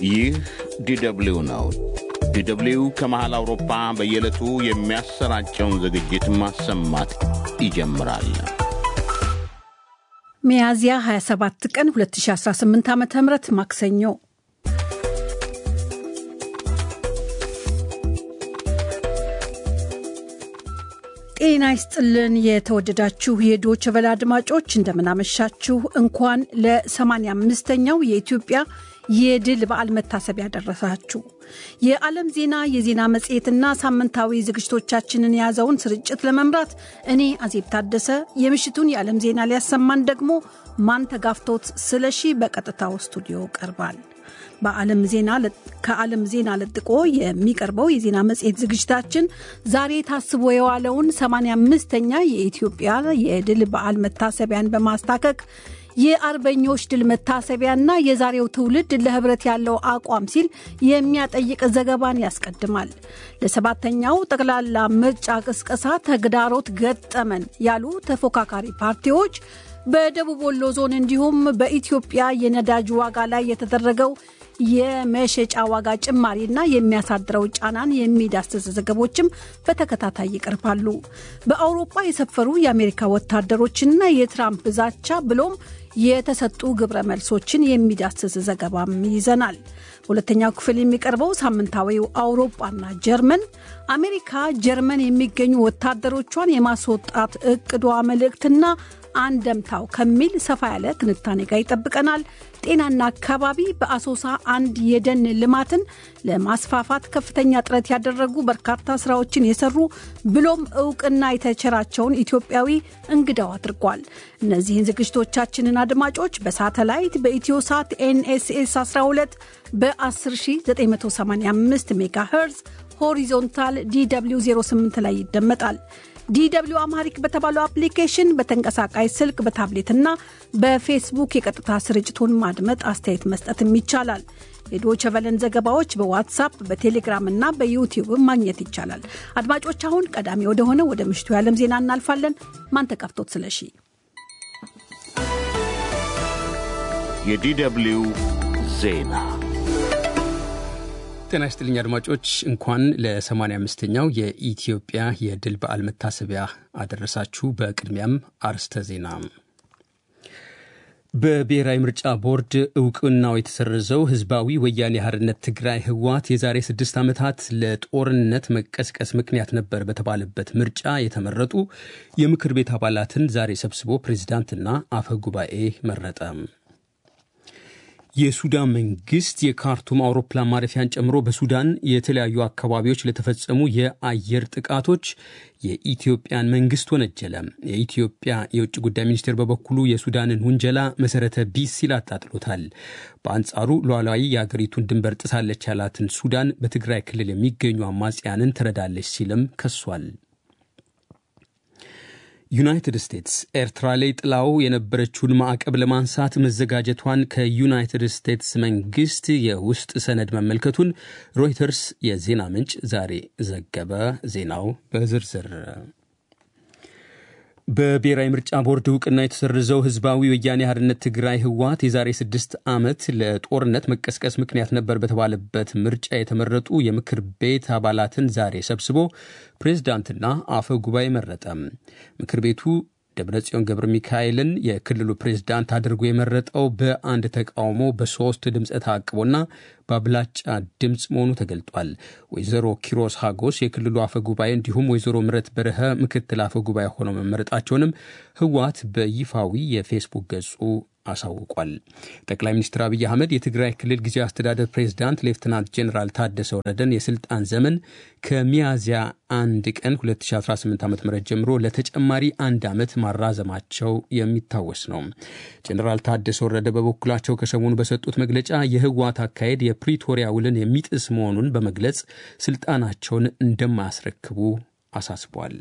ይህ ዲደብሊው ነው። ዲደብሊው ከመሃል አውሮፓ በየዕለቱ የሚያሰራጨውን ዝግጅት ማሰማት ይጀምራል። ሚያዝያ 27 ቀን 2018 ዓ ም ማክሰኞ ጤና ይስጥልን የተወደዳችሁ የዶች ቨለ አድማጮች እንደምናመሻችሁ። እንኳን ለ85ኛው የኢትዮጵያ የድል በዓል መታሰቢያ ደረሳችሁ። የዓለም ዜና፣ የዜና መጽሔትና ሳምንታዊ ዝግጅቶቻችንን የያዘውን ስርጭት ለመምራት እኔ አዜብ ታደሰ፣ የምሽቱን የዓለም ዜና ሊያሰማን ደግሞ ማንተጋፍቶት ስለሺ በቀጥታው ስቱዲዮ ቀርባል። በዓለም ዜና ከዓለም ዜና ለጥቆ የሚቀርበው የዜና መጽሔት ዝግጅታችን ዛሬ ታስቦ የዋለውን 85ኛ የኢትዮጵያ የድል በዓል መታሰቢያን በማስታከክ የአርበኞች ድል መታሰቢያና የዛሬው ትውልድ ለህብረት ያለው አቋም ሲል የሚያጠይቅ ዘገባን ያስቀድማል። ለሰባተኛው ጠቅላላ ምርጫ ቅስቀሳ ተግዳሮት ገጠመን ያሉ ተፎካካሪ ፓርቲዎች በደቡብ ወሎ ዞን እንዲሁም በኢትዮጵያ የነዳጅ ዋጋ ላይ የተደረገው የመሸጫ ዋጋ ጭማሪና የሚያሳድረው ጫናን የሚዳስስ ዘገቦችም በተከታታይ ይቀርባሉ። በአውሮፓ የሰፈሩ የአሜሪካ ወታደሮችና የትራምፕ ዛቻ ብሎም የተሰጡ ግብረ መልሶችን የሚዳስስ ዘገባም ይዘናል። በሁለተኛው ክፍል የሚቀርበው ሳምንታዊው አውሮፓና ጀርመን አሜሪካ ጀርመን የሚገኙ ወታደሮቿን የማስወጣት እቅዷ መልእክትና አንደምታው ከሚል ሰፋ ያለ ትንታኔ ጋር ይጠብቀናል። ጤናና አካባቢ በአሶሳ አንድ የደን ልማትን ለማስፋፋት ከፍተኛ ጥረት ያደረጉ በርካታ ስራዎችን የሰሩ ብሎም እውቅና የተቸራቸውን ኢትዮጵያዊ እንግዳው አድርጓል። እነዚህን ዝግጅቶቻችንን አድማጮች በሳተላይት በኢትዮ ሳት ኤንኤስኤስ 12 በ10985 ሜጋ ሄርዝ ሆሪዞንታል ዲw 08 ላይ ይደመጣል። ዲw አማሪክ በተባለው አፕሊኬሽን በተንቀሳቃሽ ስልክ በታብሌትና በፌስቡክ የቀጥታ ስርጭቱን ማድመጥ አስተያየት መስጠትም ይቻላል። የዶቸ ቨለን ዘገባዎች በዋትሳፕ በቴሌግራም እና በዩቲዩብ ማግኘት ይቻላል። አድማጮች አሁን ቀዳሚ ወደሆነ ወደ ምሽቱ የዓለም ዜና እናልፋለን። ማንተጋፍቶት ስለሺ የዲደብሊው ዜና ጤና ይስጥልኝ አድማጮች፣ እንኳን ለ85ኛው የኢትዮጵያ የድል በዓል መታሰቢያ አደረሳችሁ። በቅድሚያም አርስተ ዜና። በብሔራዊ ምርጫ ቦርድ እውቅናው የተሰረዘው ህዝባዊ ወያኔ ሓርነት ትግራይ ህወሓት የዛሬ ስድስት ዓመታት ለጦርነት መቀስቀስ ምክንያት ነበር በተባለበት ምርጫ የተመረጡ የምክር ቤት አባላትን ዛሬ ሰብስቦ ፕሬዚዳንትና አፈ ጉባኤ መረጠ። የሱዳን መንግስት የካርቱም አውሮፕላን ማረፊያን ጨምሮ በሱዳን የተለያዩ አካባቢዎች ለተፈጸሙ የአየር ጥቃቶች የኢትዮጵያን መንግስት ወነጀለ። የኢትዮጵያ የውጭ ጉዳይ ሚኒስቴር በበኩሉ የሱዳንን ውንጀላ መሰረተ ቢስ ሲል አጣጥሎታል። በአንጻሩ ሉዓላዊ የአገሪቱን ድንበር ጥሳለች ያላትን ሱዳን በትግራይ ክልል የሚገኙ አማጽያንን ትረዳለች ሲልም ከሷል። ዩናይትድ ስቴትስ ኤርትራ ላይ ጥላው የነበረችውን ማዕቀብ ለማንሳት መዘጋጀቷን ከዩናይትድ ስቴትስ መንግስት የውስጥ ሰነድ መመልከቱን ሮይተርስ የዜና ምንጭ ዛሬ ዘገበ። ዜናው በዝርዝር በብሔራዊ ምርጫ ቦርድ እውቅና የተሰረዘው ህዝባዊ ወያኔ ሓርነት ትግራይ ህወሓት የዛሬ ስድስት ዓመት ለጦርነት መቀስቀስ ምክንያት ነበር በተባለበት ምርጫ የተመረጡ የምክር ቤት አባላትን ዛሬ ሰብስቦ ፕሬዝዳንትና አፈ ጉባኤ መረጠ። ምክር ቤቱ ደብረጽዮን ገብረ ሚካኤልን የክልሉ ፕሬዝዳንት አድርጎ የመረጠው በአንድ ተቃውሞ በሶስት ድምፀ ተአቅቦና በአብላጫ ድምፅ መሆኑ ተገልጧል። ወይዘሮ ኪሮስ ሃጎስ የክልሉ አፈ ጉባኤ እንዲሁም ወይዘሮ ምረት በረሀ ምክትል አፈ ጉባኤ ሆነው መመረጣቸውንም ህወሓት በይፋዊ የፌስቡክ ገጹ አሳውቋል። ጠቅላይ ሚኒስትር አብይ አህመድ የትግራይ ክልል ጊዜያዊ አስተዳደር ፕሬዝዳንት ሌፍትናንት ጄኔራል ታደሰ ወረደን የስልጣን ዘመን ከሚያዝያ አንድ ቀን 2018 ዓ ም ጀምሮ ለተጨማሪ አንድ ዓመት ማራዘማቸው የሚታወስ ነው። ጄኔራል ታደሰ ወረደ በበኩላቸው ከሰሞኑ በሰጡት መግለጫ የህወሓት አካሄድ የፕሪቶሪያ ውልን የሚጥስ መሆኑን በመግለጽ ስልጣናቸውን እንደማያስረክቡ አሳስቧል።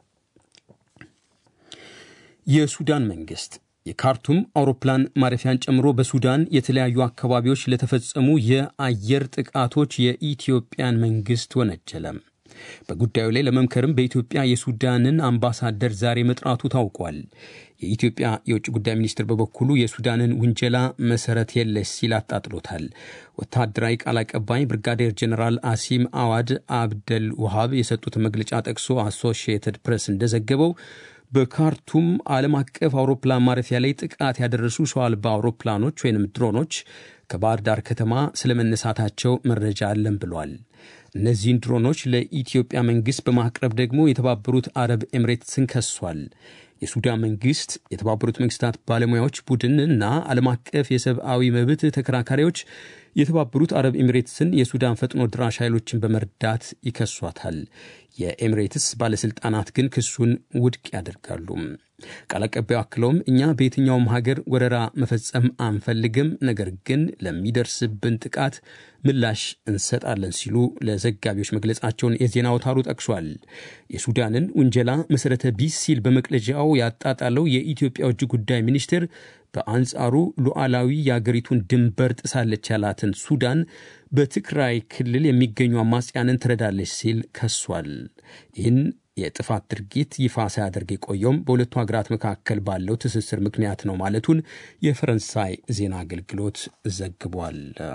የሱዳን መንግስት የካርቱም አውሮፕላን ማረፊያን ጨምሮ በሱዳን የተለያዩ አካባቢዎች ለተፈጸሙ የአየር ጥቃቶች የኢትዮጵያን መንግስት ወነጀለ። በጉዳዩ ላይ ለመምከርም በኢትዮጵያ የሱዳንን አምባሳደር ዛሬ መጥራቱ ታውቋል። የኢትዮጵያ የውጭ ጉዳይ ሚኒስትር በበኩሉ የሱዳንን ውንጀላ መሰረት የለሽ ሲል አጣጥሎታል። ወታደራዊ ቃል አቀባይ ብርጋዴር ጀኔራል አሲም አዋድ አብደል ውሃብ የሰጡትን መግለጫ ጠቅሶ አሶሺየትድ ፕሬስ እንደዘገበው በካርቱም ዓለም አቀፍ አውሮፕላን ማረፊያ ላይ ጥቃት ያደረሱ ሰው አልባ አውሮፕላኖች ወይም ድሮኖች ከባህር ዳር ከተማ ስለመነሳታቸው መረጃ አለን ብሏል። እነዚህን ድሮኖች ለኢትዮጵያ መንግሥት በማቅረብ ደግሞ የተባበሩት አረብ ኤምሬትስን ከሷል። የሱዳን መንግስት የተባበሩት መንግስታት ባለሙያዎች ቡድን እና ዓለም አቀፍ የሰብአዊ መብት ተከራካሪዎች የተባበሩት አረብ ኤሚሬትስን የሱዳን ፈጥኖ ድራሽ ኃይሎችን በመርዳት ይከሷታል። የኤሚሬትስ ባለሥልጣናት ግን ክሱን ውድቅ ያደርጋሉ። ቃል አቀባዩ አክለውም እኛ በየትኛውም ሀገር ወረራ መፈጸም አንፈልግም፣ ነገር ግን ለሚደርስብን ጥቃት ምላሽ እንሰጣለን ሲሉ ለዘጋቢዎች መግለጻቸውን የዜና አውታሩ ጠቅሷል። የሱዳንን ውንጀላ መሠረተ ቢስ ሲል በመግለጫው ያጣጣለው የኢትዮጵያ ውጭ ጉዳይ ሚኒስቴር በአንጻሩ ሉዓላዊ የአገሪቱን ድንበር ጥሳለች ያላትን ሱዳን በትግራይ ክልል የሚገኙ አማጽያንን ትረዳለች ሲል ከሷል። ይህን የጥፋት ድርጊት ይፋ ሳያደርግ የቆየውም በሁለቱ ሀገራት መካከል ባለው ትስስር ምክንያት ነው ማለቱን የፈረንሳይ ዜና አገልግሎት ዘግቧል።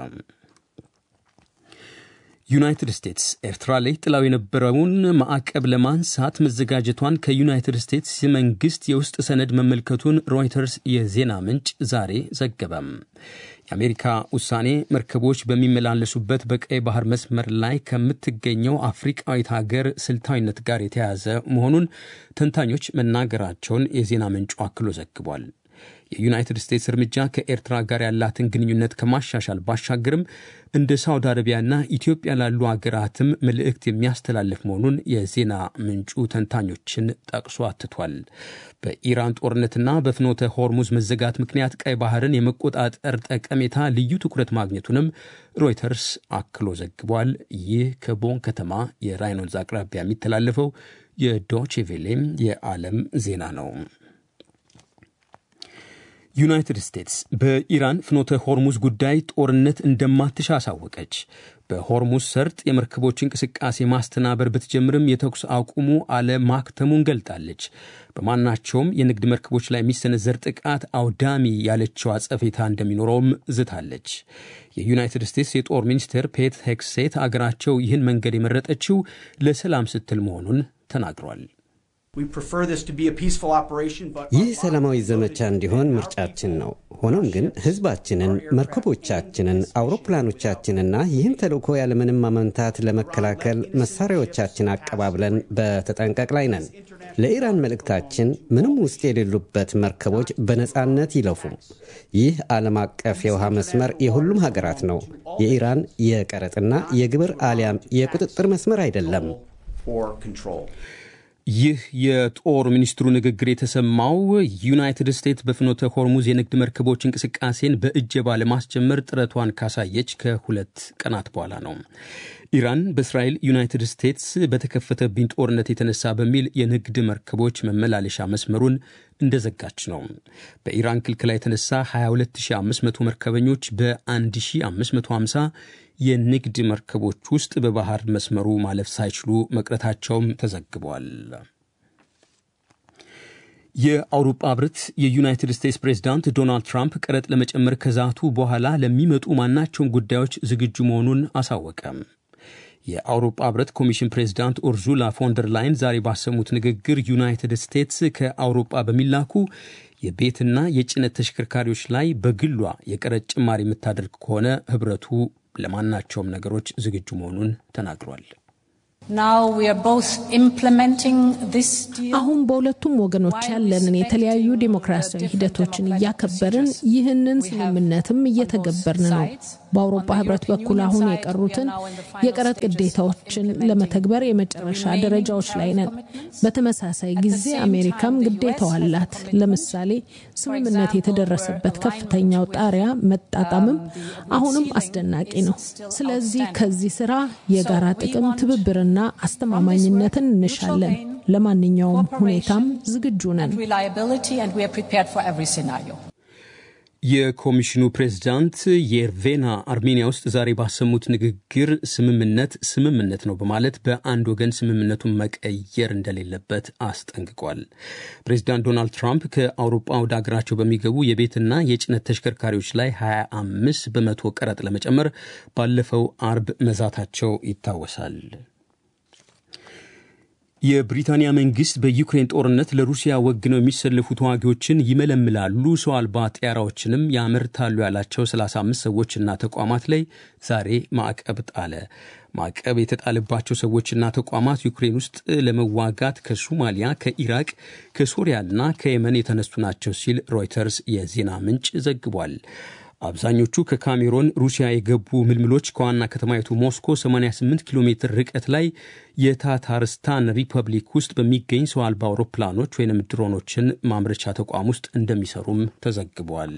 ዩናይትድ ስቴትስ ኤርትራ ላይ ጥላው የነበረውን ማዕቀብ ለማንሳት መዘጋጀቷን ከዩናይትድ ስቴትስ መንግስት የውስጥ ሰነድ መመልከቱን ሮይተርስ የዜና ምንጭ ዛሬ ዘገበም። የአሜሪካ ውሳኔ መርከቦች በሚመላለሱበት በቀይ ባህር መስመር ላይ ከምትገኘው አፍሪቃዊት ሀገር ስልታዊነት ጋር የተያያዘ መሆኑን ተንታኞች መናገራቸውን የዜና ምንጩ አክሎ ዘግቧል። የዩናይትድ ስቴትስ እርምጃ ከኤርትራ ጋር ያላትን ግንኙነት ከማሻሻል ባሻገርም እንደ ሳውዲ አረቢያና ኢትዮጵያ ላሉ ሀገራትም መልእክት የሚያስተላልፍ መሆኑን የዜና ምንጩ ተንታኞችን ጠቅሶ አትቷል። በኢራን ጦርነትና በፍኖተ ሆርሙዝ መዘጋት ምክንያት ቀይ ባህርን የመቆጣጠር ጠቀሜታ ልዩ ትኩረት ማግኘቱንም ሮይተርስ አክሎ ዘግቧል። ይህ ከቦን ከተማ የራይን ወንዝ አቅራቢያ የሚተላለፈው የዶቼ ቬሌም የዓለም ዜና ነው። ዩናይትድ ስቴትስ በኢራን ፍኖተ ሆርሙዝ ጉዳይ ጦርነት እንደማትሻ አሳወቀች። በሆርሙዝ ሰርጥ የመርከቦች እንቅስቃሴ ማስተናበር ብትጀምርም የተኩስ አቁሙ አለማክተሙን ገልጣለች። በማናቸውም የንግድ መርከቦች ላይ የሚሰነዘር ጥቃት አውዳሚ ያለችው አጸፌታ እንደሚኖረውም ዝታለች። የዩናይትድ ስቴትስ የጦር ሚኒስትር ፔት ሄክሴት አገራቸው ይህን መንገድ የመረጠችው ለሰላም ስትል መሆኑን ተናግሯል። ይህ ሰላማዊ ዘመቻ እንዲሆን ምርጫችን ነው። ሆኖም ግን ሕዝባችንን፣ መርከቦቻችንን፣ አውሮፕላኖቻችንና ይህን ተልዕኮ ያለምንም ማመንታት ለመከላከል መሳሪያዎቻችን አቀባብለን በተጠንቀቅ ላይ ነን። ለኢራን መልእክታችን ምንም ውስጥ የሌሉበት መርከቦች በነፃነት ይለፉ። ይህ ዓለም አቀፍ የውሃ መስመር የሁሉም ሀገራት ነው። የኢራን የቀረጥና የግብር አሊያም የቁጥጥር መስመር አይደለም። ይህ የጦር ሚኒስትሩ ንግግር የተሰማው ዩናይትድ ስቴትስ በፍኖተ ሆርሙዝ የንግድ መርከቦች እንቅስቃሴን በእጀባ ለማስጀመር ጥረቷን ካሳየች ከሁለት ቀናት በኋላ ነው። ኢራን በእስራኤል ዩናይትድ ስቴትስ በተከፈተብኝ ጦርነት የተነሳ በሚል የንግድ መርከቦች መመላለሻ መስመሩን እንደዘጋች ነው። በኢራን ክልክላ የተነሳ 22500 መርከበኞች በ1550 የንግድ መርከቦች ውስጥ በባህር መስመሩ ማለፍ ሳይችሉ መቅረታቸውም ተዘግቧል። የአውሮፓ ህብረት የዩናይትድ ስቴትስ ፕሬዝዳንት ዶናልድ ትራምፕ ቀረጥ ለመጨመር ከዛቱ በኋላ ለሚመጡ ማናቸውም ጉዳዮች ዝግጁ መሆኑን አሳወቀ። የአውሮፓ ህብረት ኮሚሽን ፕሬዝዳንት ኡርዙላ ፎንደር ላይን ዛሬ ባሰሙት ንግግር ዩናይትድ ስቴትስ ከአውሮፓ በሚላኩ የቤትና የጭነት ተሽከርካሪዎች ላይ በግሏ የቀረጥ ጭማሪ የምታደርግ ከሆነ ህብረቱ ለማናቸውም ነገሮች ዝግጁ መሆኑን ተናግሯል። አሁን በሁለቱም ወገኖች ያለንን የተለያዩ ዴሞክራሲያዊ ሂደቶችን እያከበርን ይህንን ስምምነትም እየተገበርን ነው። በአውሮፓ ህብረት በኩል አሁን የቀሩትን የቀረጥ ግዴታዎችን ለመተግበር የመጨረሻ ደረጃዎች ላይ ነን። በተመሳሳይ ጊዜ አሜሪካም ግዴታው አላት። ለምሳሌ ስምምነት የተደረሰበት ከፍተኛው ጣሪያ መጣጣምም አሁንም አስደናቂ ነው። ስለዚህ ከዚህ ስራ የጋራ ጥቅም ትብብርና አስተማማኝነትን እንሻለን። ለማንኛውም ሁኔታም ዝግጁ ነን። የኮሚሽኑ ፕሬዝዳንት የርቬና አርሜኒያ ውስጥ ዛሬ ባሰሙት ንግግር ስምምነት ስምምነት ነው በማለት በአንድ ወገን ስምምነቱን መቀየር እንደሌለበት አስጠንቅቋል። ፕሬዝዳንት ዶናልድ ትራምፕ ከአውሮፓ ወደ አገራቸው በሚገቡ የቤትና የጭነት ተሽከርካሪዎች ላይ 25 በመቶ ቀረጥ ለመጨመር ባለፈው አርብ መዛታቸው ይታወሳል። የብሪታንያ መንግስት በዩክሬን ጦርነት ለሩሲያ ወግነው የሚሰለፉ ተዋጊዎችን ይመለምላሉ፣ ሰው አልባ ጥያራዎችንም ያመርታሉ ያላቸው 35 ሰዎችና ተቋማት ላይ ዛሬ ማዕቀብ ጣለ። ማዕቀብ የተጣለባቸው ሰዎችና ተቋማት ዩክሬን ውስጥ ለመዋጋት ከሶማሊያ፣ ከኢራቅ፣ ከሶሪያና ከየመን የተነሱ ናቸው ሲል ሮይተርስ የዜና ምንጭ ዘግቧል። አብዛኞቹ ከካሜሮን ሩሲያ የገቡ ምልምሎች ከዋና ከተማይቱ ሞስኮ 88 ኪሎ ሜትር ርቀት ላይ የታታርስታን ሪፐብሊክ ውስጥ በሚገኝ ሰው አልባ አውሮፕላኖች ወይም ድሮኖችን ማምረቻ ተቋም ውስጥ እንደሚሰሩም ተዘግቧል።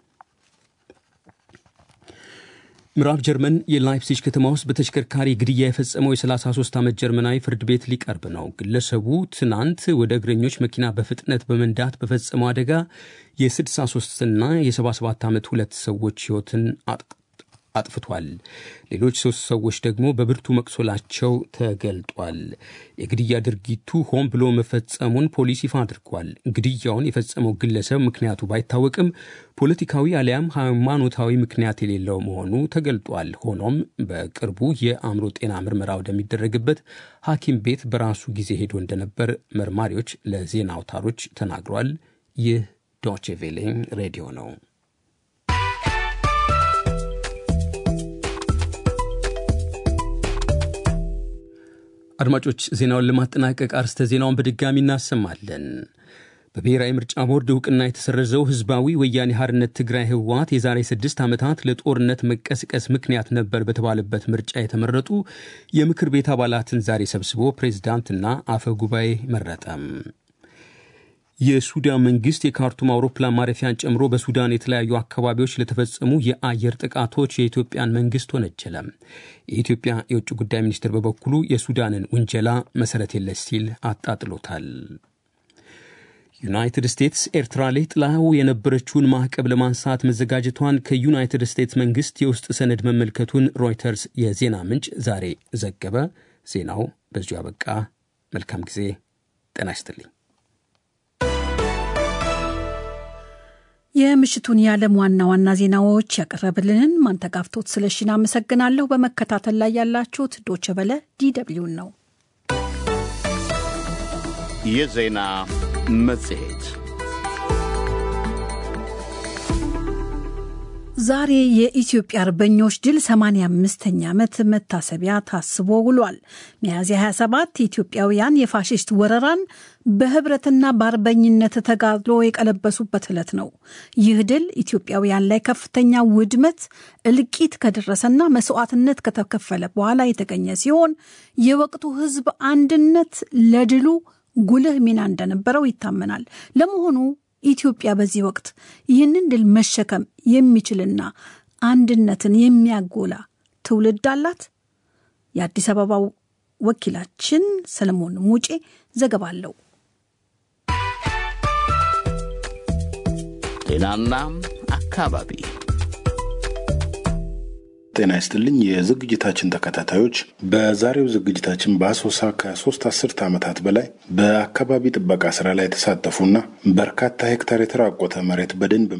ምዕራብ ጀርመን የላይፕሲጅ ከተማ ውስጥ በተሽከርካሪ ግድያ የፈጸመው የ33 ዓመት ጀርመናዊ ፍርድ ቤት ሊቀርብ ነው። ግለሰቡ ትናንት ወደ እግረኞች መኪና በፍጥነት በመንዳት በፈጸመው አደጋ የ63ና የ77 ዓመት ሁለት ሰዎች ሕይወትን አጥፍቷል። ሌሎች ሶስት ሰዎች ደግሞ በብርቱ መቁሰላቸው ተገልጧል። የግድያ ድርጊቱ ሆን ብሎ መፈጸሙን ፖሊስ ይፋ አድርጓል። ግድያውን የፈጸመው ግለሰብ ምክንያቱ ባይታወቅም ፖለቲካዊ አሊያም ሃይማኖታዊ ምክንያት የሌለው መሆኑ ተገልጧል። ሆኖም በቅርቡ የአእምሮ ጤና ምርመራ ወደሚደረግበት ሐኪም ቤት በራሱ ጊዜ ሄዶ እንደነበር መርማሪዎች ለዜና አውታሮች ተናግሯል። ይህ ዶቼ ቬሌ ሬዲዮ ነው። አድማጮች ዜናውን ለማጠናቀቅ አርስተ ዜናውን በድጋሚ እናሰማለን። በብሔራዊ ምርጫ ቦርድ እውቅና የተሰረዘው ህዝባዊ ወያኔ ሓርነት ትግራይ ህወሓት የዛሬ ስድስት ዓመታት ለጦርነት መቀስቀስ ምክንያት ነበር በተባለበት ምርጫ የተመረጡ የምክር ቤት አባላትን ዛሬ ሰብስቦ ፕሬዝዳንትና አፈ ጉባኤ መረጠም። የሱዳን መንግስት የካርቱም አውሮፕላን ማረፊያን ጨምሮ በሱዳን የተለያዩ አካባቢዎች ለተፈጸሙ የአየር ጥቃቶች የኢትዮጵያን መንግስት ወነጀለ። የኢትዮጵያ የውጭ ጉዳይ ሚኒስትር በበኩሉ የሱዳንን ውንጀላ መሰረት የለሽ ሲል አጣጥሎታል። ዩናይትድ ስቴትስ ኤርትራ ላይ ጥላው የነበረችውን ማዕቀብ ለማንሳት መዘጋጀቷን ከዩናይትድ ስቴትስ መንግስት የውስጥ ሰነድ መመልከቱን ሮይተርስ የዜና ምንጭ ዛሬ ዘገበ። ዜናው በዚሁ አበቃ። መልካም ጊዜ። ጤና ይስጥልኝ። የምሽቱን የዓለም ዋና ዋና ዜናዎች ያቀረብልንን ማንተጋፍቶት ስለሽን አመሰግናለሁ። በመከታተል ላይ ያላችሁት ዶቸ በለ ዲደብሊውን ነው። የዜና መጽሔት ዛሬ የኢትዮጵያ አርበኞች ድል 85ኛ ዓመት መታሰቢያ ታስቦ ውሏል። ሚያዝያ 27 ኢትዮጵያውያን የፋሽስት ወረራን በህብረትና በአርበኝነት ተጋድሎ የቀለበሱበት ዕለት ነው። ይህ ድል ኢትዮጵያውያን ላይ ከፍተኛ ውድመት፣ እልቂት ከደረሰና መስዋዕትነት ከተከፈለ በኋላ የተገኘ ሲሆን የወቅቱ ህዝብ አንድነት ለድሉ ጉልህ ሚና እንደነበረው ይታመናል። ለመሆኑ ኢትዮጵያ በዚህ ወቅት ይህንን ድል መሸከም የሚችልና አንድነትን የሚያጎላ ትውልድ አላት? የአዲስ አበባው ወኪላችን ሰለሞን ሙጬ ዘገባ አለው። ጤናና አካባቢ ጤና ይስጥልኝ የዝግጅታችን ተከታታዮች፣ በዛሬው ዝግጅታችን በአሶሳ ከሶስት አስርት ዓመታት በላይ በአካባቢ ጥበቃ ስራ ላይ የተሳተፉና በርካታ ሄክታር የተራቆተ መሬት በደንብ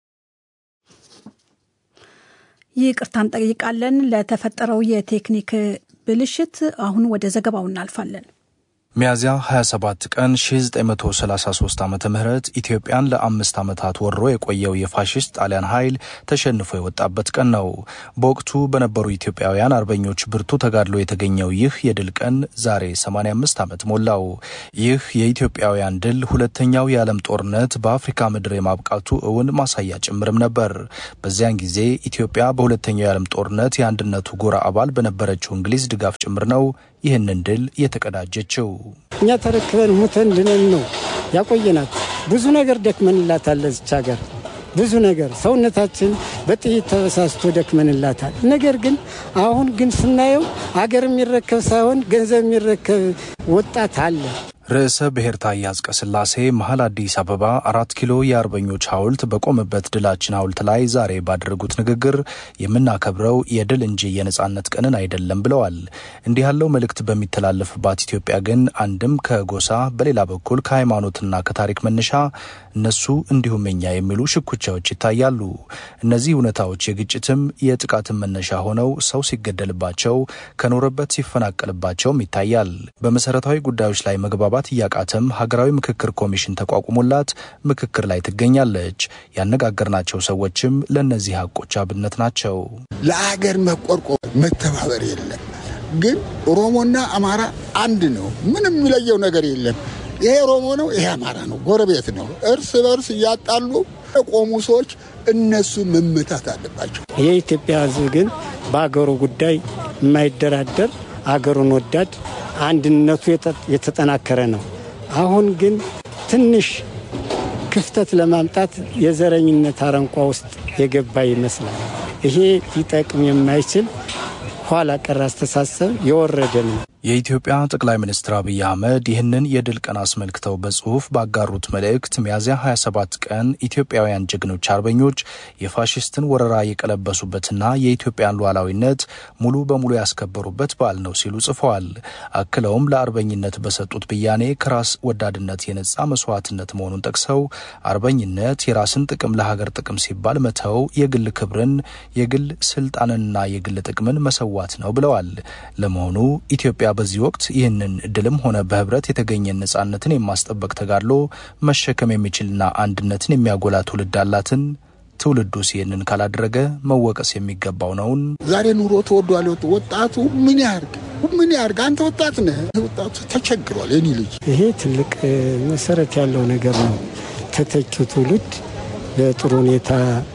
ይቅርታ እንጠይቃለን ለተፈጠረው የቴክኒክ ብልሽት። አሁን ወደ ዘገባው እናልፋለን። ሚያዝያ 27 ቀን 1933 ዓ ም ኢትዮጵያን ለአምስት ዓመታት ወሮ የቆየው የፋሽስት ጣሊያን ኃይል ተሸንፎ የወጣበት ቀን ነው። በወቅቱ በነበሩ ኢትዮጵያውያን አርበኞች ብርቱ ተጋድሎ የተገኘው ይህ የድል ቀን ዛሬ 85 ዓመት ሞላው። ይህ የኢትዮጵያውያን ድል ሁለተኛው የዓለም ጦርነት በአፍሪካ ምድር የማብቃቱ እውን ማሳያ ጭምርም ነበር። በዚያን ጊዜ ኢትዮጵያ በሁለተኛው የዓለም ጦርነት የአንድነቱ ጎራ አባል በነበረችው እንግሊዝ ድጋፍ ጭምር ነው ይህንን ድል የተቀዳጀችው። እኛ ተረክበን ሙተን ድነን ነው ያቆየናት። ብዙ ነገር ደክመንላታል። ለዚች ሀገር ብዙ ነገር ሰውነታችን በጥይት ተበሳስቶ ደክመንላታል። ነገር ግን አሁን ግን ስናየው አገር የሚረከብ ሳይሆን ገንዘብ የሚረከብ ወጣት አለ። ርዕሰ ብሔር ታዬ አጽቀሥላሴ መሀል አዲስ አበባ አራት ኪሎ የአርበኞች ሐውልት በቆመበት ድላችን ሐውልት ላይ ዛሬ ባደረጉት ንግግር የምናከብረው የድል እንጂ የነጻነት ቀንን አይደለም ብለዋል። እንዲህ ያለው መልእክት በሚተላለፍባት ኢትዮጵያ ግን አንድም ከጎሳ በሌላ በኩል ከሃይማኖትና ከታሪክ መነሻ እነሱ እንዲሁም እኛ የሚሉ ሽኩቻዎች ይታያሉ። እነዚህ እውነታዎች የግጭትም የጥቃትም መነሻ ሆነው ሰው ሲገደልባቸው ከኖረበት ሲፈናቀልባቸውም ይታያል። በመሰረታዊ ጉዳዮች ላይ መግባባት እያቃተም ሀገራዊ ምክክር ኮሚሽን ተቋቁሞላት ምክክር ላይ ትገኛለች። ያነጋገርናቸው ሰዎችም ለእነዚህ ሀቆች አብነት ናቸው። ለአገር መቆርቆር መተባበር የለም። ግን ኦሮሞና አማራ አንድ ነው። ምንም የሚለየው ነገር የለም። ይሄ ኦሮሞ ነው፣ ይሄ አማራ ነው፣ ጎረቤት ነው። እርስ በርስ እያጣሉ የቆሙ ሰዎች እነሱ መመታት አለባቸው። የኢትዮጵያ ሕዝብ ግን በአገሩ ጉዳይ የማይደራደር አገሩን ወዳድ አንድነቱ የተጠናከረ ነው። አሁን ግን ትንሽ ክፍተት ለማምጣት የዘረኝነት አረንቋ ውስጥ የገባ ይመስላል። ይሄ ሊጠቅም የማይችል ኋላ ቀር አስተሳሰብ የወረደ ነው። የኢትዮጵያ ጠቅላይ ሚኒስትር አብይ አህመድ ይህንን የድል ቀን አስመልክተው በጽሁፍ ባጋሩት መልእክት ሚያዝያ 27 ቀን ኢትዮጵያውያን ጀግኖች አርበኞች የፋሽስትን ወረራ የቀለበሱበትና የኢትዮጵያን ሉዓላዊነት ሙሉ በሙሉ ያስከበሩበት በዓል ነው ሲሉ ጽፈዋል። አክለውም ለአርበኝነት በሰጡት ብያኔ ከራስ ወዳድነት የነጻ መስዋዕትነት መሆኑን ጠቅሰው አርበኝነት የራስን ጥቅም ለሀገር ጥቅም ሲባል መተው፣ የግል ክብርን፣ የግል ስልጣንንና የግል ጥቅምን መሰዋት ነው ብለዋል። ለመሆኑ ኢትዮጵያ በዚህ ወቅት ይህንን ድልም ሆነ በህብረት የተገኘን ነጻነትን የማስጠበቅ ተጋድሎ መሸከም የሚችልና አንድነትን የሚያጎላ ትውልድ አላትን? ትውልዱስ ይህንን ካላደረገ መወቀስ የሚገባው ነውን? ዛሬ ኑሮ ተወዷል። ወጣቱ ምን ያርግ ምን ያርግ? አንተ ወጣት ነህ። ወጣቱ ተቸግሯል። የኔ ልጅ ይሄ ትልቅ መሰረት ያለው ነገር ነው። ተተኪው ትውልድ በጥሩ ሁኔታ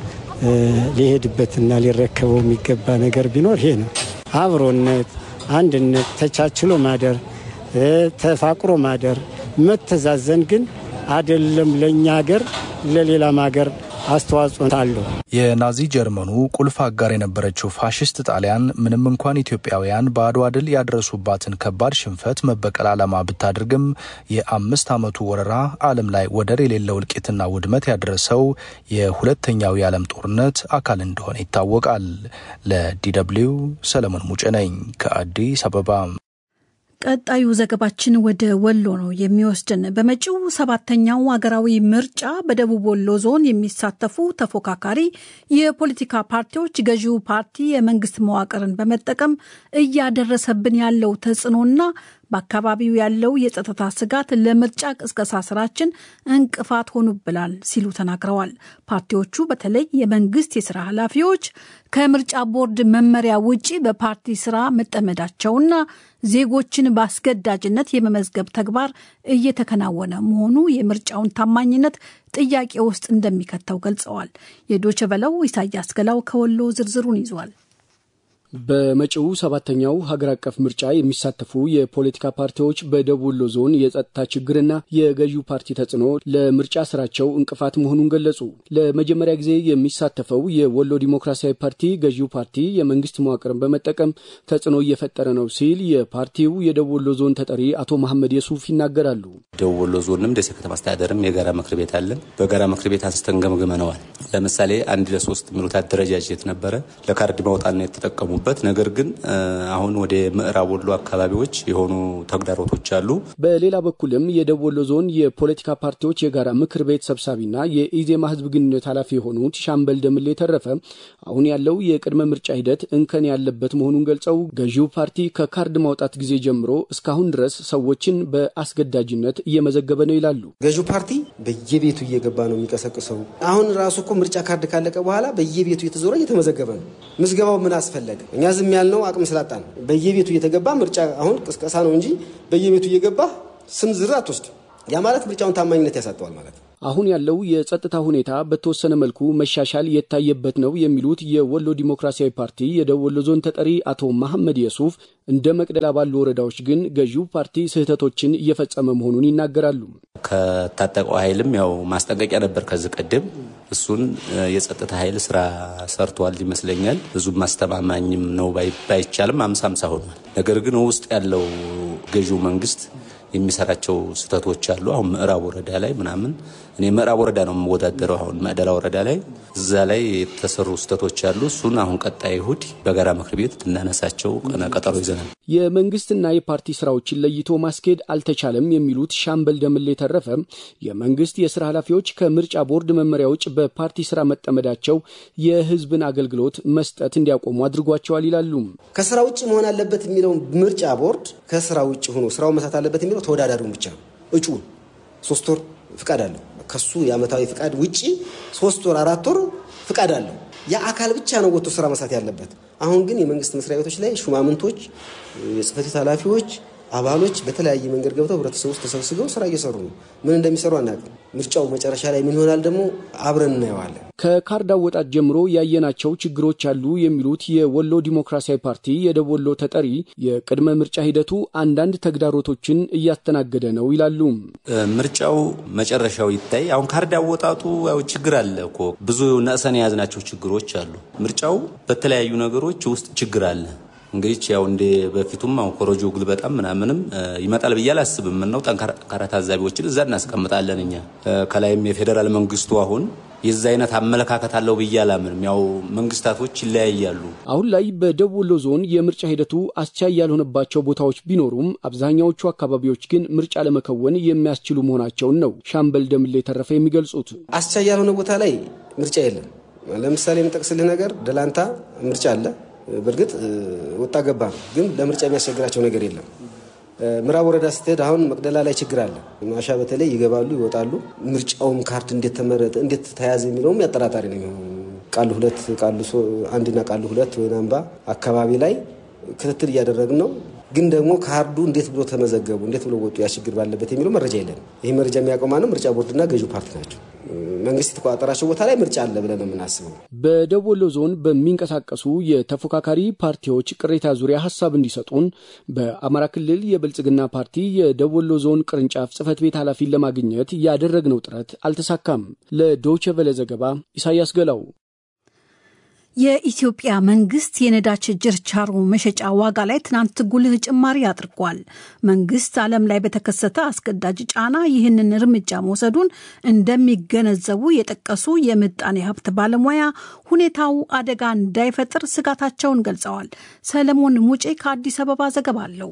ሊሄድበትና ሊረከበው የሚገባ ነገር ቢኖር ይሄ ነው። አብሮነት፣ አንድነት፣ ተቻችሎ ማደር፣ ተፋቅሮ ማደር፣ መተዛዘን ግን አይደለም ለእኛ ሀገር ለሌላም ሀገር አስተዋጽኦ አለው። የናዚ ጀርመኑ ቁልፍ አጋር የነበረችው ፋሽስት ጣሊያን ምንም እንኳን ኢትዮጵያውያን በአድዋ ድል ያደረሱባትን ከባድ ሽንፈት መበቀል ዓላማ ብታደርግም የአምስት ዓመቱ ወረራ ዓለም ላይ ወደር የሌለው እልቂትና ውድመት ያደረሰው የሁለተኛው የዓለም ጦርነት አካል እንደሆነ ይታወቃል። ለዲደብሊው ሰለሞን ሙጬ ነኝ ከአዲስ አበባ። ቀጣዩ ዘገባችን ወደ ወሎ ነው የሚወስድን። በመጪው ሰባተኛው አገራዊ ምርጫ በደቡብ ወሎ ዞን የሚሳተፉ ተፎካካሪ የፖለቲካ ፓርቲዎች ገዢው ፓርቲ የመንግስት መዋቅርን በመጠቀም እያደረሰብን ያለው ተጽዕኖና በአካባቢው ያለው የጸጥታ ስጋት ለምርጫ ቅስቀሳ ስራችን እንቅፋት ሆኑብናል ሲሉ ተናግረዋል። ፓርቲዎቹ በተለይ የመንግስት የስራ ኃላፊዎች ከምርጫ ቦርድ መመሪያ ውጪ በፓርቲ ስራ መጠመዳቸውና ዜጎችን በአስገዳጅነት የመመዝገብ ተግባር እየተከናወነ መሆኑ የምርጫውን ታማኝነት ጥያቄ ውስጥ እንደሚከተው ገልጸዋል። የዶቸ በለው ኢሳያስ ገላው ከወሎ ዝርዝሩን ይዟል። በመጪው ሰባተኛው ሀገር አቀፍ ምርጫ የሚሳተፉ የፖለቲካ ፓርቲዎች በደቡብ ወሎ ዞን የጸጥታ ችግርና የገዢው ፓርቲ ተጽዕኖ ለምርጫ ስራቸው እንቅፋት መሆኑን ገለጹ። ለመጀመሪያ ጊዜ የሚሳተፈው የወሎ ዲሞክራሲያዊ ፓርቲ ገዢው ፓርቲ የመንግስት መዋቅርን በመጠቀም ተጽዕኖ እየፈጠረ ነው ሲል የፓርቲው የደቡብ ወሎ ዞን ተጠሪ አቶ መሐመድ የሱፍ ይናገራሉ። ደቡብ ወሎ ዞንም ደሴ ከተማ አስተዳደርም የጋራ ምክር ቤት አለን። በጋራ ምክር ቤት አንስተን ገምግመነዋል። ለምሳሌ አንድ ለሶስት የሚሉት አደረጃጀት ነበረ። ለካርድ ማውጣት ነው የተጠቀሙ በት ነገር ግን አሁን ወደ ምዕራብ ወሎ አካባቢዎች የሆኑ ተግዳሮቶች አሉ። በሌላ በኩልም የደቡብ ወሎ ዞን የፖለቲካ ፓርቲዎች የጋራ ምክር ቤት ሰብሳቢና የኢዜማ ህዝብ ግንኙነት ኃላፊ የሆኑት ሻምበል ደምሌ የተረፈ አሁን ያለው የቅድመ ምርጫ ሂደት እንከን ያለበት መሆኑን ገልጸው ገዢው ፓርቲ ከካርድ ማውጣት ጊዜ ጀምሮ እስካሁን ድረስ ሰዎችን በአስገዳጅነት እየመዘገበ ነው ይላሉ። ገዢው ፓርቲ በየቤቱ እየገባ ነው የሚቀሰቅሰው። አሁን ራሱ እኮ ምርጫ ካርድ ካለቀ በኋላ በየቤቱ እየተዞረ እየተመዘገበ ነው። ምዝገባው ምን አስፈለገ? እኛ ዝም ያልነው አቅም ስላጣ ነው። በየቤቱ እየተገባ ምርጫ አሁን ቅስቀሳ ነው እንጂ በየቤቱ እየገባ ስም ዝርዝር አትወስድም። ያ ማለት ምርጫውን ታማኝነት ያሳጠዋል ማለት ነው። አሁን ያለው የጸጥታ ሁኔታ በተወሰነ መልኩ መሻሻል የታየበት ነው የሚሉት የወሎ ዲሞክራሲያዊ ፓርቲ የደቡብ ወሎ ዞን ተጠሪ አቶ መሐመድ የሱፍ እንደ መቅደላ ባሉ ወረዳዎች ግን ገዢው ፓርቲ ስህተቶችን እየፈጸመ መሆኑን ይናገራሉ። ከታጠቀው ኃይልም ያው ማስጠንቀቂያ ነበር ከዚህ ቀደም። እሱን የጸጥታ ኃይል ስራ ሰርቷል ይመስለኛል። ብዙም ማስተማማኝም ነው ባይቻልም አምሳ አምሳ ሆኗል። ነገር ግን ውስጥ ያለው ገዢው መንግስት የሚሰራቸው ስህተቶች አሉ። አሁን ምዕራብ ወረዳ ላይ ምናምን እኔ ምዕራብ ወረዳ ነው የምወዳደረው። አሁን መቅደላ ወረዳ ላይ እዛ ላይ የተሰሩ ስህተቶች አሉ። እሱን አሁን ቀጣይ እሁድ በጋራ ምክር ቤት ልናነሳቸው ቀጠሮ ይዘናል። የመንግስትና የፓርቲ ስራዎችን ለይቶ ማስኬድ አልተቻለም የሚሉት ሻምበል ደምሌ ተረፈ የመንግስት የስራ ኃላፊዎች ከምርጫ ቦርድ መመሪያ ውጭ በፓርቲ ስራ መጠመዳቸው የህዝብን አገልግሎት መስጠት እንዲያቆሙ አድርጓቸዋል ይላሉ። ከስራ ውጭ መሆን አለበት የሚለው ምርጫ ቦርድ ከስራ ውጭ ሆኖ ስራው መስራት አለበት የሚለው ተወዳዳሪውን ብቻ እጩ ሶስት ወር ፍቃድ አለው። ከሱ የአመታዊ ፍቃድ ውጭ ሶስት ወር አራት ወር ፍቃድ አለው። የአካል ብቻ ነው ወጥቶ ስራ መስራት ያለበት። አሁን ግን የመንግስት መስሪያ ቤቶች ላይ ሹማምንቶች፣ የጽህፈት ቤት ኃላፊዎች፣ አባሎች በተለያየ መንገድ ገብተው ህብረተሰቡ ውስጥ ተሰብስበው ስራ እየሰሩ ነው። ምን እንደሚሰሩ አናውቅም። ምርጫው መጨረሻ ላይ ምን ይሆናል ደግሞ አብረን እናየዋለን። ከካርድ አወጣት ጀምሮ ያየናቸው ችግሮች አሉ የሚሉት የወሎ ዲሞክራሲያዊ ፓርቲ የደቡብ ወሎ ተጠሪ የቅድመ ምርጫ ሂደቱ አንዳንድ ተግዳሮቶችን እያስተናገደ ነው ይላሉ። ምርጫው መጨረሻው ይታይ። አሁን ካርድ አወጣጡ ያው ችግር አለ እኮ ብዙ ነእሰን የያዝናቸው ችግሮች አሉ። ምርጫው በተለያዩ ነገሮች ውስጥ ችግር አለ። እንግዲህ ያው እንደ በፊቱም አሁን ኮረጆ ግልበጣም ምናምንም ይመጣል ብዬ አላስብም። ነው ጠንካራ ታዛቢዎችን እዛ እናስቀምጣለን እኛ ከላይም የፌዴራል መንግስቱ አሁን የዛ አይነት አመለካከት አለው ብዬ አላምንም። ያው መንግስታቶች ይለያያሉ። አሁን ላይ በደቡብ ወሎ ዞን የምርጫ ሂደቱ አስቻይ ያልሆነባቸው ቦታዎች ቢኖሩም አብዛኛዎቹ አካባቢዎች ግን ምርጫ ለመከወን የሚያስችሉ መሆናቸውን ነው ሻምበል ደምሌ የተረፈ የሚገልጹት። አስቻይ ያልሆነ ቦታ ላይ ምርጫ የለም። ለምሳሌ የምጠቅስልህ ነገር ደላንታ ምርጫ አለ። በእርግጥ ወጣ ገባ ነው፣ ግን ለምርጫ የሚያስቸግራቸው ነገር የለም። ምዕራብ ወረዳ ስትሄድ አሁን መቅደላ ላይ ችግር አለ። ማሻ በተለይ ይገባሉ ይወጣሉ። ምርጫውም ካርድ እንዴት ተመረጠ እንዴት ተያዘ የሚለውም ያጠራጣሪ ነው የሚሆነው። ቃሉ ሁለት ቃሉ አንድና ቃሉ ሁለት ወይን አምባ አካባቢ ላይ ክትትል እያደረግን ነው። ግን ደግሞ ካርዱ እንዴት ብሎ ተመዘገቡ እንዴት ብሎ ወጡ ያ ችግር ባለበት የሚለው መረጃ የለን። ይህ መረጃ የሚያቆማ ነው ምርጫ ቦርድና ገዢው ፓርቲ ናቸው። መንግስት የተቆጣጠራቸው ቦታ ላይ ምርጫ አለ ብለን ነው የምናስበው። በደቡብ ወሎ ዞን በሚንቀሳቀሱ የተፎካካሪ ፓርቲዎች ቅሬታ ዙሪያ ሀሳብ እንዲሰጡን በአማራ ክልል የብልጽግና ፓርቲ የደቡብ ወሎ ዞን ቅርንጫፍ ጽህፈት ቤት ኃላፊን ለማግኘት ያደረግነው ጥረት አልተሳካም። ለዶይቼ ቬለ ዘገባ ኢሳያስ ገላው። የኢትዮጵያ መንግስት የነዳጅ ችርቻሮ መሸጫ ዋጋ ላይ ትናንት ጉልህ ጭማሪ አድርጓል። መንግስት ዓለም ላይ በተከሰተ አስገዳጅ ጫና ይህንን እርምጃ መውሰዱን እንደሚገነዘቡ የጠቀሱ የምጣኔ ሀብት ባለሙያ ሁኔታው አደጋ እንዳይፈጥር ስጋታቸውን ገልጸዋል። ሰለሞን ሙጬ ከአዲስ አበባ ዘገባ አለው።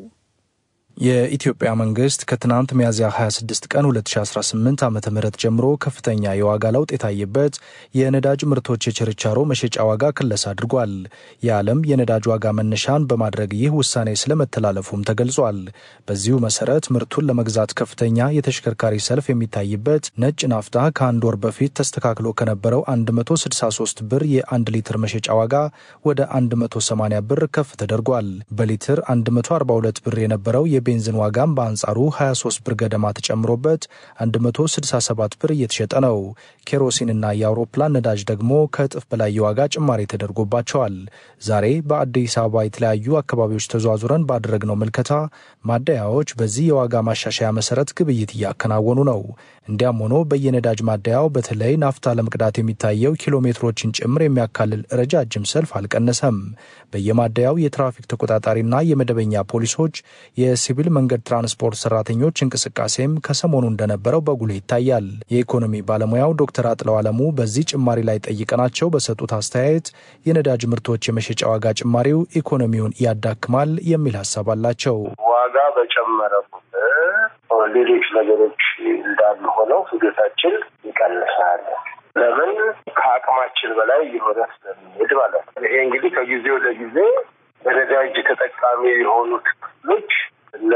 የኢትዮጵያ መንግስት ከትናንት ሚያዝያ 26 ቀን 2018 ዓ ም ጀምሮ ከፍተኛ የዋጋ ለውጥ የታየበት የነዳጅ ምርቶች የችርቻሮ መሸጫ ዋጋ ክለሳ አድርጓል። የዓለም የነዳጅ ዋጋ መነሻን በማድረግ ይህ ውሳኔ ስለመተላለፉም ተገልጿል። በዚሁ መሰረት ምርቱን ለመግዛት ከፍተኛ የተሽከርካሪ ሰልፍ የሚታይበት ነጭ ናፍጣ ከአንድ ወር በፊት ተስተካክሎ ከነበረው 163 ብር የ1 ሊትር መሸጫ ዋጋ ወደ 180 ብር ከፍ ተደርጓል። በሊትር 142 ብር የነበረው የቤንዚን ዋጋም በአንጻሩ 23 ብር ገደማ ተጨምሮበት 167 ብር እየተሸጠ ነው። ኬሮሲንና የአውሮፕላን ነዳጅ ደግሞ ከእጥፍ በላይ የዋጋ ጭማሪ ተደርጎባቸዋል። ዛሬ በአዲስ አበባ የተለያዩ አካባቢዎች ተዘዋዙረን ባደረግነው ምልከታ ማደያዎች በዚህ የዋጋ ማሻሻያ መሰረት ግብይት እያከናወኑ ነው። እንዲያም ሆኖ በየነዳጅ ማደያው በተለይ ናፍታ ለመቅዳት የሚታየው ኪሎ ሜትሮችን ጭምር የሚያካልል ረጃጅም ሰልፍ አልቀነሰም። በየማደያው የትራፊክ ተቆጣጣሪና የመደበኛ ፖሊሶች የሲቪል መንገድ ትራንስፖርት ሰራተኞች እንቅስቃሴም ከሰሞኑ እንደነበረው በጉልህ ይታያል። የኢኮኖሚ ባለሙያው ዶክተር አጥለው አለሙ በዚህ ጭማሪ ላይ ጠይቀናቸው በሰጡት አስተያየት የነዳጅ ምርቶች የመሸጫ ዋጋ ጭማሪው ኢኮኖሚውን ያዳክማል የሚል ሀሳብ አላቸው። ዋጋ በጨመረ ቁጥር ሌሎች ነገሮች እንዳሉ ሆነው ፍጆታችን ይቀንሳል። ለምን ከአቅማችን በላይ የሆነ ስለሚሄድ ማለት ነው። ይሄ እንግዲህ ከጊዜ ወደ ጊዜ በነዳጅ ተጠቃሚ የሆኑት ክፍሎች እና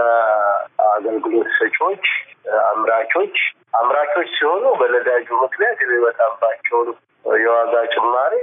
አገልግሎት ሰጪዎች፣ አምራቾች አምራቾች ሲሆኑ በነዳጁ ምክንያት የሚመጣባቸውን የዋጋ ጭማሪ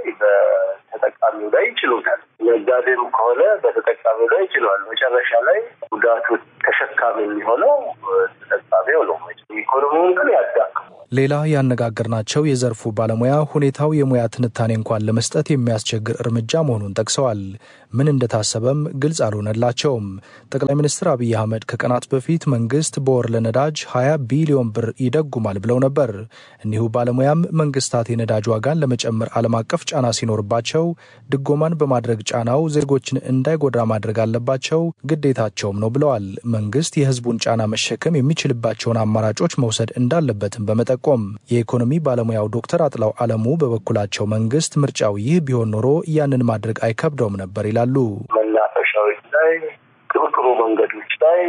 በተጠቃሚው ላይ ይችሉታል። ነጋዴም ከሆነ በተጠቃሚው ላይ ይችለዋል። መጨረሻ ላይ ጉዳቱ ተሸካሚ የሚሆነው ተጠቃሚው ነው። ኢኮኖሚውን ግን ያዳክመዋል። ሌላ ያነጋገርናቸው የዘርፉ ባለሙያ ሁኔታው የሙያ ትንታኔ እንኳን ለመስጠት የሚያስቸግር እርምጃ መሆኑን ጠቅሰዋል። ምን እንደታሰበም ግልጽ አልሆነላቸውም። ጠቅላይ ሚኒስትር አብይ አህመድ ከቀናት በፊት መንግስት በወር ለነዳጅ 20 ቢሊዮን ብር ይደጉማል ብለው ነበር። እኒሁ ባለሙያም መንግስታት የነዳጅ ዋጋን ለመጨመር ዓለም አቀፍ ጫና ሲኖርባቸው ድጎማን በማድረግ ጫናው ዜጎችን እንዳይጎዳ ማድረግ አለባቸው፣ ግዴታቸውም ነው ብለዋል። መንግስት የህዝቡን ጫና መሸከም የሚችልባቸውን አማራጮች መውሰድ እንዳለበትም በመጠቆም የኢኮኖሚ ባለሙያው ዶክተር አጥላው አለሙ በበኩላቸው መንግስት ምርጫው ይህ ቢሆን ኖሮ ያንን ማድረግ አይከብደውም ነበር ይላሉ። መናፈሻዎች ላይ፣ ጥሩ ጥሩ መንገዶች ላይ፣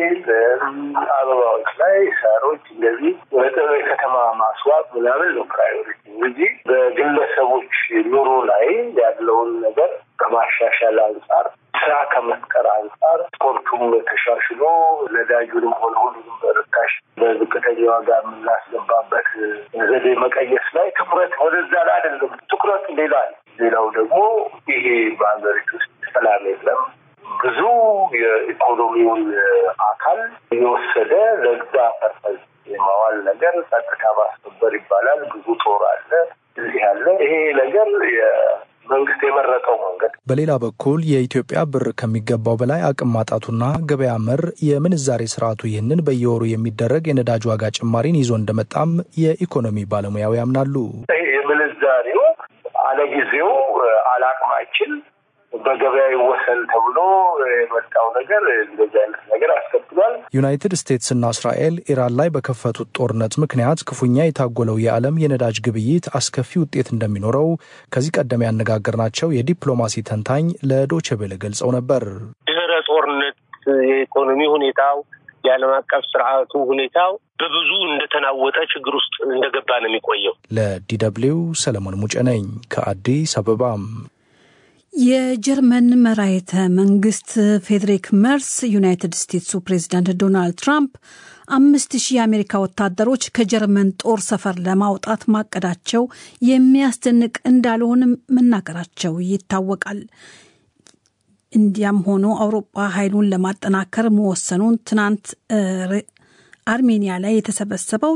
አበባዎች ላይ፣ ሳሮች እንደዚህ የከተማ ማስዋብ ምናምን ነው ፕራዮሪቲ እንጂ በግለሰቦች ኑሮ ላይ ያለውን ነገር ከማሻሻል አንጻር ስራ ከመፍጠር አንጻር ስፖርቱም ተሻሽሎ ነዳጁንም ሆነ ሁሉንም በርካሽ በዝቅተኛ ዋጋ የምናስገባበት ዘዴ መቀየስ ላይ ትኩረት ወደዛ ላይ አይደለም። ትኩረት ሌላ ሌላው ደግሞ ይሄ በሀገሪቱ ውስጥ ሰላም የለም። ብዙ የኢኮኖሚውን አካል የወሰደ ለዛ ፐርፐዝ የማዋል ነገር ጸጥታ ማስከበር ይባላል። ብዙ ጦር አለ፣ እዚህ አለ። ይሄ ነገር መንግስት የመረጠው መንገድ። በሌላ በኩል የኢትዮጵያ ብር ከሚገባው በላይ አቅም ማጣቱና ገበያ መር የምንዛሬ ስርዓቱ ይህንን በየወሩ የሚደረግ የነዳጅ ዋጋ ጭማሪን ይዞ እንደመጣም የኢኮኖሚ ባለሙያው ያምናሉ። የምንዛሬው አለጊዜው አላቅማችን በገበያ ይወሰን ተብሎ የመጣው ነገር እንደዚህ አይነት ነገር አስከትሏል። ዩናይትድ ስቴትስና እስራኤል ኢራን ላይ በከፈቱት ጦርነት ምክንያት ክፉኛ የታጎለው የዓለም የነዳጅ ግብይት አስከፊ ውጤት እንደሚኖረው ከዚህ ቀደም ያነጋገርናቸው የዲፕሎማሲ ተንታኝ ለዶቼ ቬለ ገልጸው ነበር። ድህረ ጦርነት የኢኮኖሚ ሁኔታው የዓለም አቀፍ ስርዓቱ ሁኔታው በብዙ እንደተናወጠ ችግር ውስጥ እንደገባ ነው የሚቆየው። ለዲደብሊው ሰለሞን ሙጬ ነኝ ከአዲስ አበባም የጀርመን መራሄተ መንግስት ፌዴሪክ መርስ ዩናይትድ ስቴትሱ ፕሬዚዳንት ዶናልድ ትራምፕ አምስት ሺህ የአሜሪካ ወታደሮች ከጀርመን ጦር ሰፈር ለማውጣት ማቀዳቸው የሚያስደንቅ እንዳልሆንም መናገራቸው ይታወቃል። እንዲያም ሆኖ አውሮፓ ኃይሉን ለማጠናከር መወሰኑን ትናንት አርሜኒያ ላይ የተሰበሰበው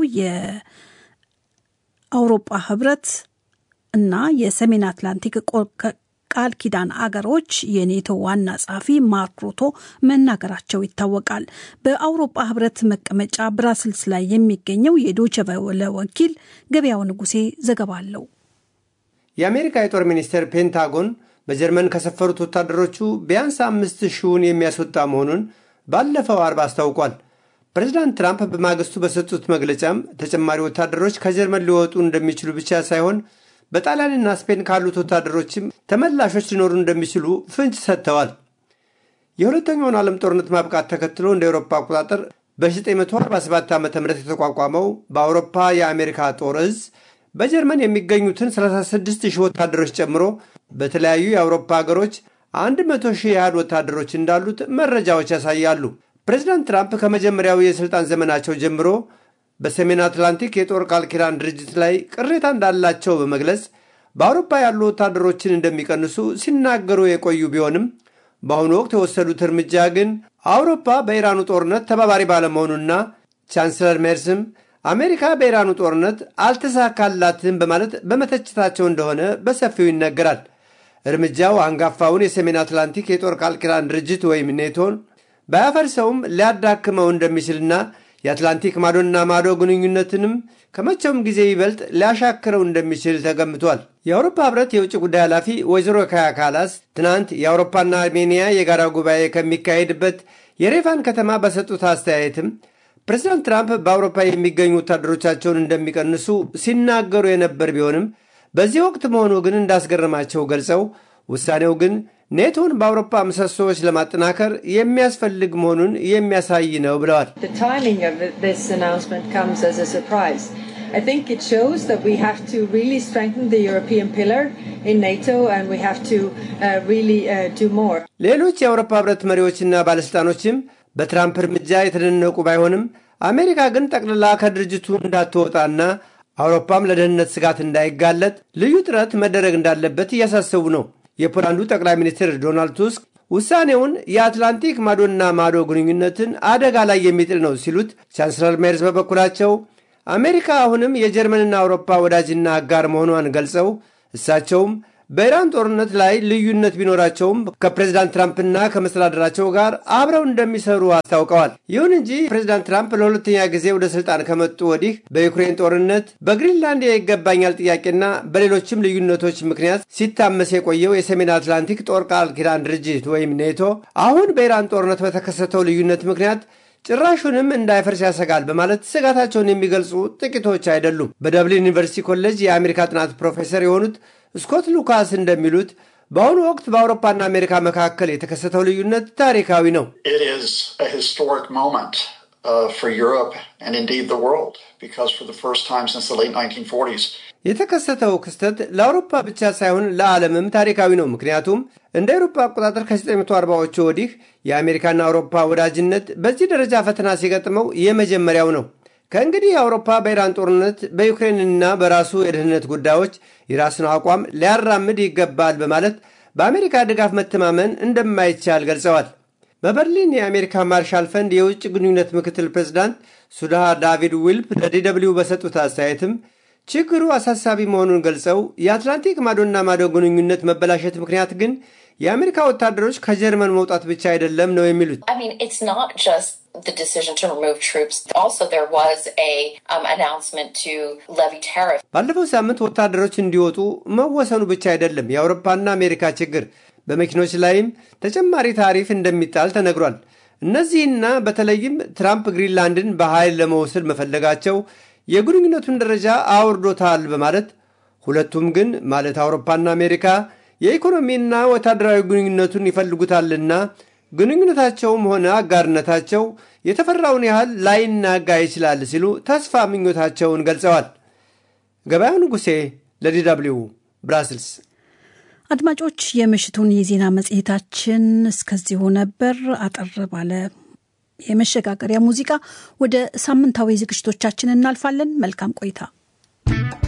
የአውሮፓ ህብረት እና የሰሜን አትላንቲክ ቃል ኪዳን አገሮች የኔቶ ዋና ጸሐፊ ማርክ ሩቶ መናገራቸው ይታወቃል። በአውሮፓ ህብረት መቀመጫ ብራስልስ ላይ የሚገኘው የዶቸ ቨለ ወኪል ገበያው ንጉሴ ዘገባ አለው። የአሜሪካ የጦር ሚኒስቴር ፔንታጎን በጀርመን ከሰፈሩት ወታደሮቹ ቢያንስ አምስት ሺውን የሚያስወጣ መሆኑን ባለፈው አርብ አስታውቋል። ፕሬዚዳንት ትራምፕ በማግስቱ በሰጡት መግለጫም ተጨማሪ ወታደሮች ከጀርመን ሊወጡ እንደሚችሉ ብቻ ሳይሆን በጣሊያንና ስፔን ካሉት ወታደሮችም ተመላሾች ሊኖሩ እንደሚችሉ ፍንጭ ሰጥተዋል። የሁለተኛውን ዓለም ጦርነት ማብቃት ተከትሎ እንደ አውሮፓ አቆጣጠር በ1947 ዓ ም የተቋቋመው በአውሮፓ የአሜሪካ ጦር እዝ በጀርመን የሚገኙትን 36 ሺህ ወታደሮች ጨምሮ በተለያዩ የአውሮፓ ሀገሮች 100 ሺህ ያህል ወታደሮች እንዳሉት መረጃዎች ያሳያሉ። ፕሬዚዳንት ትራምፕ ከመጀመሪያው የሥልጣን ዘመናቸው ጀምሮ በሰሜን አትላንቲክ የጦር ቃል ኪዳን ድርጅት ላይ ቅሬታ እንዳላቸው በመግለጽ በአውሮፓ ያሉ ወታደሮችን እንደሚቀንሱ ሲናገሩ የቆዩ ቢሆንም በአሁኑ ወቅት የወሰዱት እርምጃ ግን አውሮፓ በኢራኑ ጦርነት ተባባሪ ባለመሆኑና ቻንስለር ሜርስም አሜሪካ በኢራኑ ጦርነት አልተሳካላትም በማለት በመተችታቸው እንደሆነ በሰፊው ይነገራል። እርምጃው አንጋፋውን የሰሜን አትላንቲክ የጦር ቃል ኪዳን ድርጅት ወይም ኔቶን ባያፈርሰውም ሊያዳክመው እንደሚችልና የአትላንቲክ ማዶና ማዶ ግንኙነትንም ከመቼውም ጊዜ ይበልጥ ሊያሻክረው እንደሚችል ተገምቷል። የአውሮፓ ህብረት የውጭ ጉዳይ ኃላፊ ወይዘሮ ካያ ካላስ ትናንት የአውሮፓና አርሜኒያ የጋራ ጉባኤ ከሚካሄድበት የሬፋን ከተማ በሰጡት አስተያየትም ፕሬዚዳንት ትራምፕ በአውሮፓ የሚገኙ ወታደሮቻቸውን እንደሚቀንሱ ሲናገሩ የነበር ቢሆንም በዚህ ወቅት መሆኑ ግን እንዳስገረማቸው ገልጸው ውሳኔው ግን ኔቶን በአውሮፓ ምሰሶዎች ለማጠናከር የሚያስፈልግ መሆኑን የሚያሳይ ነው ብለዋል። I think it shows that we have to really strengthen the European pillar in NATO and we have to uh, really uh, do more. ሌሎች የአውሮፓ ህብረት መሪዎችና ባለሥልጣኖችም በትራምፕ እርምጃ የተደነቁ ባይሆንም አሜሪካ ግን ጠቅልላ ከድርጅቱ እንዳትወጣና አውሮፓም ለደህንነት ስጋት እንዳይጋለጥ ልዩ ጥረት መደረግ እንዳለበት እያሳሰቡ ነው። የፖላንዱ ጠቅላይ ሚኒስትር ዶናልድ ቱስክ ውሳኔውን የአትላንቲክ ማዶና ማዶ ግንኙነትን አደጋ ላይ የሚጥል ነው ሲሉት፣ ቻንስለር ሜርስ በበኩላቸው አሜሪካ አሁንም የጀርመንና አውሮፓ ወዳጅና አጋር መሆኗን ገልጸው እሳቸውም በኢራን ጦርነት ላይ ልዩነት ቢኖራቸውም ከፕሬዚዳንት ትራምፕና ከመስተዳደራቸው ጋር አብረው እንደሚሰሩ አስታውቀዋል። ይሁን እንጂ ፕሬዚዳንት ትራምፕ ለሁለተኛ ጊዜ ወደ ስልጣን ከመጡ ወዲህ በዩክሬን ጦርነት፣ በግሪንላንድ የይገባኛል ጥያቄና በሌሎችም ልዩነቶች ምክንያት ሲታመስ የቆየው የሰሜን አትላንቲክ ጦር ቃል ኪዳን ድርጅት ወይም ኔቶ አሁን በኢራን ጦርነት በተከሰተው ልዩነት ምክንያት ጭራሹንም እንዳይፈርስ ያሰጋል በማለት ስጋታቸውን የሚገልጹ ጥቂቶች አይደሉም። በደብሊን ዩኒቨርሲቲ ኮሌጅ የአሜሪካ ጥናት ፕሮፌሰር የሆኑት ስኮት ሉካስ እንደሚሉት በአሁኑ ወቅት በአውሮፓና አሜሪካ መካከል የተከሰተው ልዩነት ታሪካዊ ነው። የተከሰተው ክስተት ለአውሮፓ ብቻ ሳይሆን ለዓለምም ታሪካዊ ነው። ምክንያቱም እንደ አውሮፓ አቆጣጠር ከ1940ዎቹ ወዲህ የአሜሪካና አውሮፓ ወዳጅነት በዚህ ደረጃ ፈተና ሲገጥመው የመጀመሪያው ነው። ከእንግዲህ አውሮፓ በኢራን ጦርነት በዩክሬንና በራሱ የደህንነት ጉዳዮች የራሱን አቋም ሊያራምድ ይገባል በማለት በአሜሪካ ድጋፍ መተማመን እንደማይቻል ገልጸዋል። በበርሊን የአሜሪካ ማርሻል ፈንድ የውጭ ግንኙነት ምክትል ፕሬዚዳንት ሱዳሃ ዳቪድ ዊልፕ ለዲደብሊው በሰጡት አስተያየትም ችግሩ አሳሳቢ መሆኑን ገልጸው የአትላንቲክ ማዶና ማዶ ግንኙነት መበላሸት ምክንያት ግን የአሜሪካ ወታደሮች ከጀርመን መውጣት ብቻ አይደለም ነው የሚሉት። the decision to remove troops. Also, there was a um, announcement to levy tariff. ባለፈው ሳምንት ወታደሮች እንዲወጡ መወሰኑ ብቻ አይደለም የአውሮፓና አሜሪካ ችግር፣ በመኪኖች ላይም ተጨማሪ ታሪፍ እንደሚጣል ተነግሯል። እነዚህና በተለይም ትራምፕ ግሪንላንድን በኃይል ለመውሰድ መፈለጋቸው የግንኙነቱን ደረጃ አውርዶታል በማለት ሁለቱም ግን ማለት አውሮፓና አሜሪካ የኢኮኖሚና ወታደራዊ ግንኙነቱን ይፈልጉታልና ግንኙነታቸውም ሆነ አጋርነታቸው የተፈራውን ያህል ላይናጋ ይችላል ሲሉ ተስፋ ምኞታቸውን ገልጸዋል። ገበያው ንጉሴ ለዲ ደብልዩ ብራስልስ። አድማጮች፣ የምሽቱን የዜና መጽሔታችን እስከዚሁ ነበር። አጠር ባለ የመሸጋገሪያ ሙዚቃ ወደ ሳምንታዊ ዝግጅቶቻችን እናልፋለን። መልካም ቆይታ።